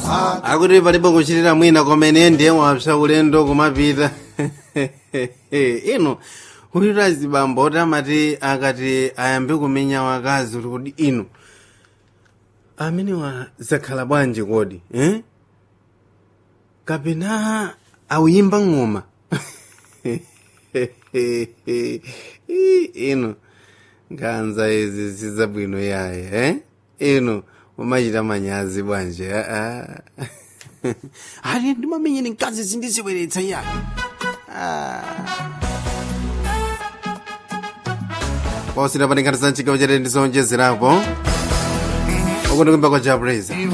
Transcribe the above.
akuti palibe kuchitira mwina komene ndiye wapsa ulendo kumapita ino uyito azibambo oti amati akati ayambe kumenya wakazi kuti kodi ino amenewa zakhala bwanji kodi eh? kapena awuyimba ng'oma ino nkhanza izi sizabwino yaye eh? ino umachita manyazi bwanji aa ali ndimamenyeni mkazi zindizibweretsa yaye posita patinkhati za mchigawo chatete ndizonjezerapo uku ndikumba kwa jabreza